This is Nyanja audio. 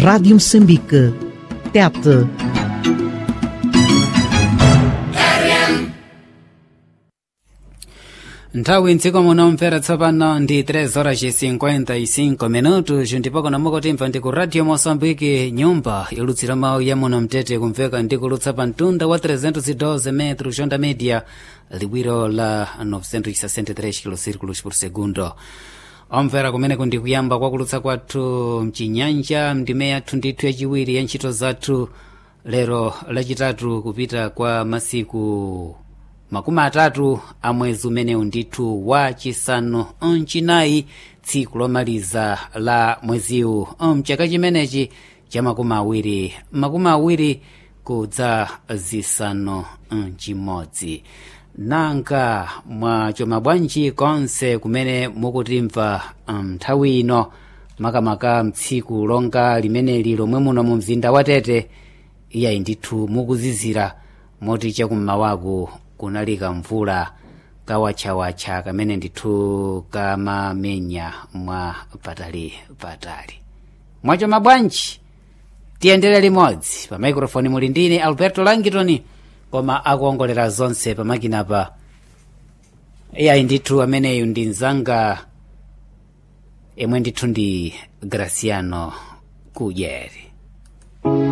Rádio Moçambique. Tete. nthawi mdziko muno mvera tsopano ndi 3 horas 55 minutos ndipo kuna mukutimva ndi ku radio moçambique nyumba ilutsira mawu ya muno mtete kumveka ndi kulutsa pa mtunda wa 312 metros onda media liwiro la 963 kilocirculos por segundo omvera kumeneko ndi kuyamba kwa kulutsa kwathu mchinyanja mndime yathu ndithu yachiwiri ya ntchito zathu lero lachitatu kupita kwa masiku makumi atatu a mwezi umenewu ndithu wa chisanu mchinayi tsiku lomaliza la mweziwu mchaka chimenechi cha makumi awiri makumi awiri kudza zisanu mchimodzi nanga mwachoma bwanji konse kumene mukutimva nthawi ino makamaka mtsiku longa limeneli lomwe muno mu mzinda wa tete iyayi ndithu mukuzizira moti chakummawaku kunali kamvula kawatchawatcha kamene ndithu kamamenya mwa patali patali mwachoma bwanji tiyendere limodzi pa maikrofoni muli ndine alberto langitoni koma akuongolera zonse pamakinapa iyayi ndithu ameneyu ndi mzanga imwe ndithu ndi graciano kudyeri